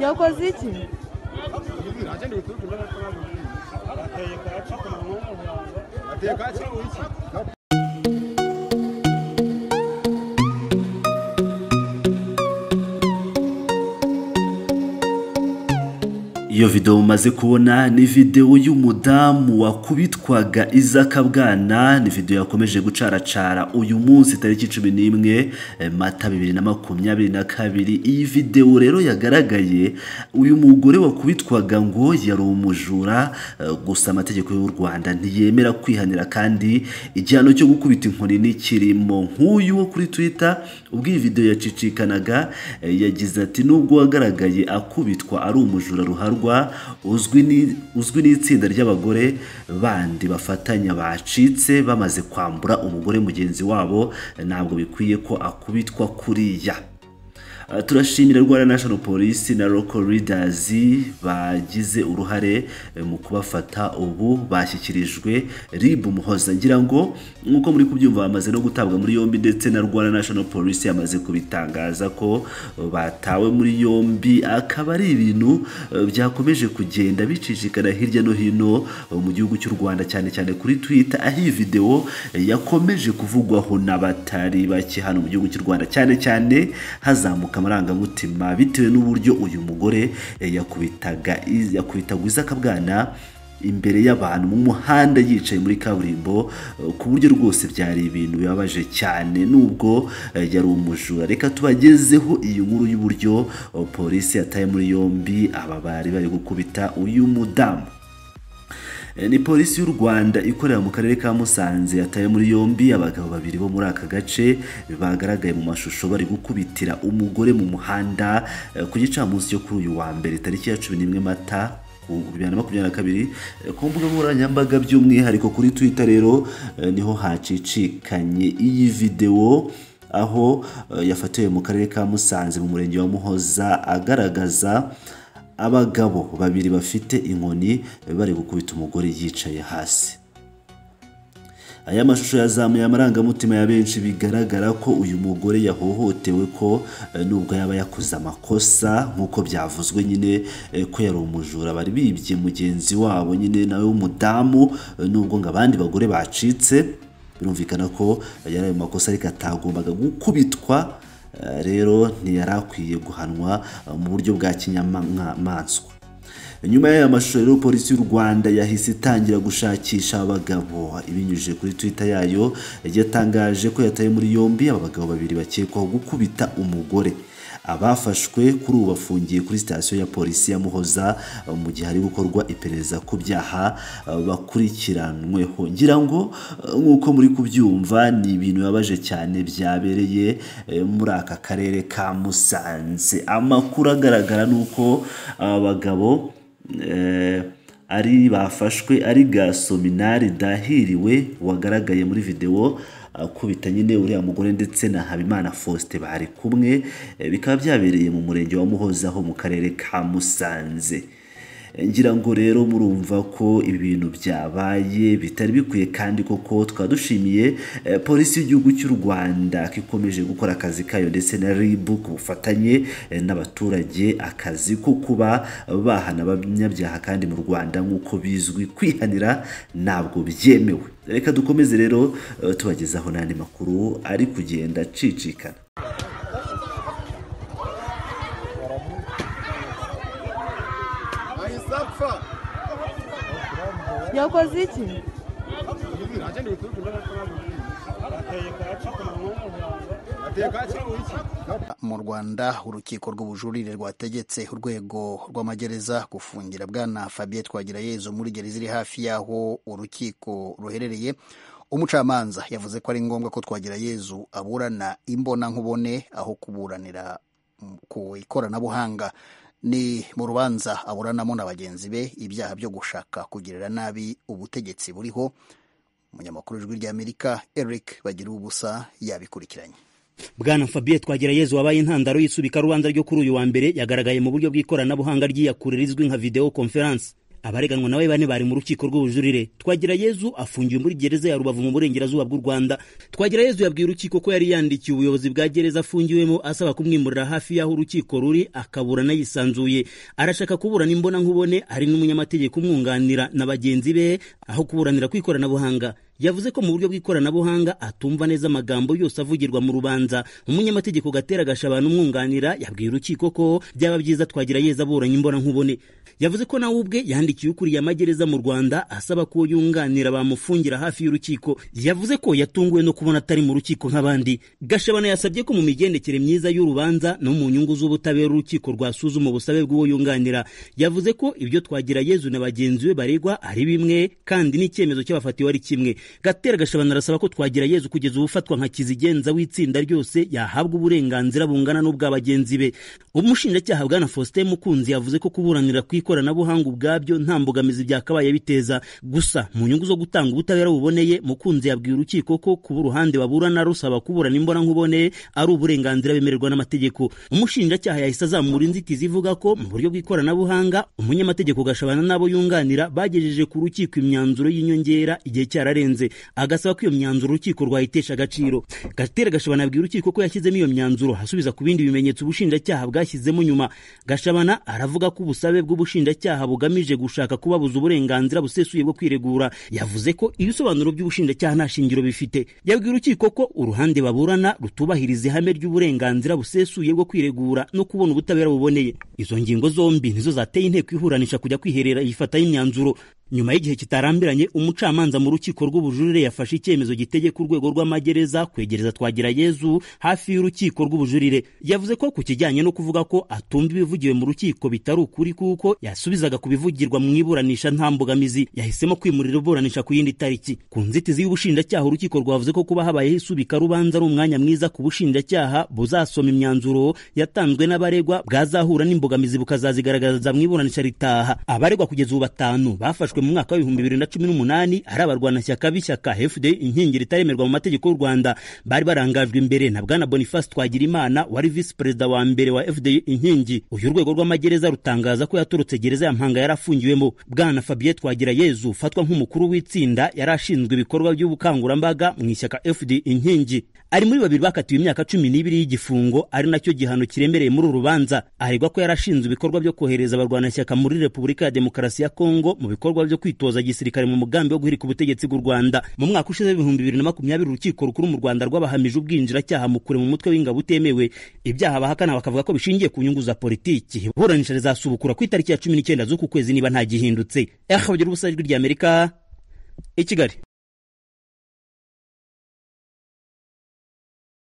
Yakoze iki iyo videwo mumaze kubona ni videwo y'umudamu wakubitwaga izaka bwana ni videwo yakomeje gucaracara uyu munsi tariki cumi n'imwe mata bibiri na makumyabiri na kabiri iyi videwo rero yagaragaye uyu mugore wakubitwaga ngo yari umujura eh, gusa amategeko y'u rwanda ntiyemera kwihanira kandi igihano cyo gukubita inkoni ntikirimo nk'uyu wo kuri twitter ubwo iyi videwo yacicikanaga eh, yagize ati nubwo wagaragaye akubitwa ari umujura ruharwa uzwi ni- uzwi n'itsinda ry'abagore bandi bafatanya bacitse bamaze kwambura umugore mugenzi wabo ntabwo bikwiye ko akubitwa kuriya Uh, turashimira rwanda national police na local leaders bagize uruhare eh, mu kubafata ubu bashyikirijwe rib muhoza ngira ngo nk'uko muri kubyumva bamaze no gutabwa muri yombi ndetse na rwanda national police yamaze kubitangaza ko uh, batawe muri yombi akaba ari ibintu uh, byakomeje kugenda bicicikana hirya no hino uh, mu gihugu cy'u rwanda cyane cyane kuri twitter aho iyi videwo eh, yakomeje kuvugwaho n'abatari bake hano mu gihugu cy'u rwanda cyane cyane hazamuka amarangamutima bitewe n'uburyo uyu mugore eh, yakubitaga iz- yakubitaga izaka bwana imbere y'abantu mu muhanda yicaye muri kaburimbo eh, ku buryo rwose byari ibintu bibabaje cyane nubwo eh, yari umujura reka tubagezeho iyi nkuru y'uburyo eh, polisi yataye muri yombi aba bari bari gukubita uyu mudamu Eh, ni polisi y'u rwanda ikorera mu karere ka musanze yataye muri yombi abagabo babiri bo muri aka gace bagaragaye mu mashusho bari gukubitira umugore mu muhanda eh, ku gicamunsi cyo kuri uyu wa mbere tariki ya cumi n'imwe mata ku bibiri na makumyabiri na kabiri eh, ku mbuga nkoranyambaga by'umwihariko kuri twitter rero eh, niho hacicikanye iyi videwo aho eh, yafatiwe mu karere ka musanze mu murenge wa muhoza agaragaza abagabo babiri bafite inkoni bari gukubita umugore yicaye hasi aya mashusho yazamuye amarangamutima ya benshi bigaragara ko uyu mugore yahohotewe ko eh, nubwo yaba yakoze amakosa nk'uko byavuzwe nyine eh, ko yari umujura bari bibye mugenzi wabo nyine nawe w'umudamu eh, nubwo ngo abandi bagore bacitse birumvikana ko eh, yari ayo makosa ariko atagombaga gukubitwa eh, rero ntiyari akwiye guhanwa eh, mu buryo bwa kinyamanswa nyuma y'aya mashusho rero polisi y'u rwanda yahise itangira gushakisha abagabo ibinyujije kuri twitter yayo yatangaje ko yataye muri yombi aba bagabo babiri bakekwaho gukubita umugore abafashwe kuri ubu bafungiye kuri sitasiyo ya polisi ya muhoza eh, mu gihe hari gukorwa iperereza ku byaha eh, bakurikiranweho ngira ngo eh, nk'uko muri kubyumva ni ibintu bibabaje cyane byabereye eh, muri aka karere ka musanze amakuru agaragara ni uko aba bagabo eh, ari bafashwe ari gasominari dahiriwe wagaragaye muri videwo akubita nyine uriya mugore ndetse na habimana faustin bari kumwe eh, bikaba byabereye mu murenge wa muhoza ho mu karere ka musanze Eh, ngira ngo rero murumva ko ibintu byabaye bitari bikwiye kandi koko tukaba dushimiye eh, polisi y'igihugu cy'u rwanda ko ikomeje gukora akazi kayo ndetse na rib ku bufatanye eh, n'abaturage akazi ko kuba bahana abanyabyaha kandi mu rwanda nk'uko bizwi kwihanira ntabwo byemewe reka dukomeze rero eh, tubagezaho n'andi makuru ari kugenda acicikana ahise apfa yakoze iki ateye ka kibuye iki mu rwanda urukiko rw'ubujurire rwategetse urwego rw'amagereza gufungira bwana fabien twagirayezu muri gereza iri hafi y'aho urukiko ruherereye umucamanza yavuze ko ari ngombwa ko twagirayezu aburana imbonankubone aho kuburanira ku ikoranabuhanga ni mu rubanza aburanamo na bagenzi be ibyaha byo gushaka kugirira nabi ubutegetsi buriho umunyamakuru w'ijwi ry'amerika eric bagira ubusa yabikurikiranye bwana fabien twagirayezu wabaye intandaro y'isubikarubanza ryo kuri uyu wa mbere yagaragaye mu buryo bw'ikoranabuhanga ry'iyakurira rizwi nka videwo konferansi abareganwa nawe bane bari mu rukiko rw'ubujurire twagira yezu afungiwe muri gereza ya rubavu mu burengerazuba bw'u rwanda twagira yezu yabwiye urukiko ko yari yandikiye ubuyobozi bwa gereza afungiwemo asaba kumwimurira hafi y'aho urukiko ruri akaburana yisanzuye arashaka kuburana imbona nkubone hari n'umunyamategeko umwunganira na bagenzi be aho kuburanira ku ikoranabuhanga yavuze ko mu buryo bw'ikoranabuhanga atumva neza amagambo yose avugirwa mu rubanza umunyamategeko gatera gashabana umwunganira yabwiye urukiko ko byaba byiza twagira yeza aburanye imbona nkubone yavuze ko nawe ubwe yandikiye ukuriye amagereza mu rwanda asaba ko yunganira bamufungira hafi y'urukiko yavuze ko yatunguwe no kubona atari mu rukiko nk'abandi gashabana yasabye ko mu migendekere myiza y'urubanza no mu nyungu z'ubutabera urukiko rwasuzuma ubusabe bw'uwo yunganira yavuze ko ibyo twagira yezu na bagenzi be baregwa ari bimwe kandi n'icyemezo cy'abafatiwe ari kimwe gatera gashabana arasaba ko twagira yezu kugeza ubufatwa nka kizigenza w'itsinda ryose yahabwa uburenganzira bungana n'ubwa bagenzi be umushinjacyaha bwana faustin mukunzi yavuze ko kuburanira ku ikoranabuhanga ubwabyo nta mbogamizi byakabaye biteza gusa mu nyungu zo gutanga ubutabera buboneye mukunzi yabwiye urukiko ko kuba uruhande baburana rusaba kuburana imbona nkubone ari uburenganzira bemererwa n'amategeko umushinjacyaha yahise azamura inzitizi ivuga ko mu buryo bw'ikoranabuhanga umunyamategeko gashabana n'abo yunganira bagejeje ku rukiko imyanzuro y'inyongera igihe cyararenze agasaba ko iyo myanzuro urukiko rwayitesha agaciro gatera gashabana abwira urukiko ko yashyizemo iyo myanzuro hasubiza ku bindi bimenyetso ubushinjacyaha bwashyizemo nyuma gashabana aravuga ko ubusabe bw'ubushinjacyaha bugamije gushaka kubabuza uburenganzira busesuye bwo kwiregura yavuze ko ibisobanuro by'ubushinjacyaha nta shingiro bifite yabwira urukiko ko uruhande baburana rutubahiriza ihame ry'uburenganzira busesuye bwo kwiregura no kubona ubutabera buboneye izo ngingo zombi nizo zateye inteko ihuranisha kujya kwiherera ifata y'imyanzuro nyuma y'igihe kitarambiranye umucamanza mu rukiko rw'ubujurire yafashe icyemezo gitegeka urwego rw'amagereza kwegereza twagira yezu hafi y'urukiko rw'ubujurire yavuze ko ku kijyanye no kuvuga ko atumva ibivugiwe mu rukiko bitari ukuri kuko yasubizaga ku bivugirwa mu iburanisha nta mbogamizi yahisemo kwimurira iburanisha ku yindi tariki ku nzitizi y'ubushinjacyaha urukiko rwavuze ko kuba habayeho isubikarubanza ari umwanya mwiza ku bushinjacyaha buzasoma imyanzuro yatanzwe n'abaregwa bwazahura n'imbogamizi bukazazigaragaza mu iburanisha ritaha abaregwa kugeza ubu batanu bafashwe mu mwaka w'ibihumbi bibiri na cumi n'umunani ari abarwanashyaka b'ishyaka fda inkingi ritaremerwa mu mategeko y'u rwanda bari barangajwe imbere na bwana boniface twagirimana wari visi perezida wa mbere wa fda inkingi uyu urwego rw'amagereza rutangaza ko yaturutse gereza ya mpanga yari afungiwemo bwana fabien twagira yezu ufatwa nk'umukuru w'itsinda yari ashinzwe ibikorwa by'ubukangurambaga mu ishyaka fda inkingi ari muri babiri bakatiwe imyaka cumi n'ibiri y'igifungo ari nacyo gihano kiremereye muri uru rubanza aregwa ko yari ashinzwe ibikorwa byo kohereza abarwanashyaka muri repubulika ya demokarasi ya kongo mu bikorwa byo kwitoza gisirikare mu mugambi wo guhirika ubutegetsi bw'u Rwanda mu mwaka ushize w'ibihumbi bibiri na makumyabiri urukiko rukuru mu Rwanda rwabahamije ubwinjiracyaha mu kure mu mutwe w'ingabo utemewe ibyaha bahakana bakavuga ko bishingiye ku nyungu za politiki iburanisha rizasubukura ku itariki ya cumi n'icyenda z'uku kwezi niba nta gihindutse ehe bagira ubusa ijwi ry'Amerika i Kigali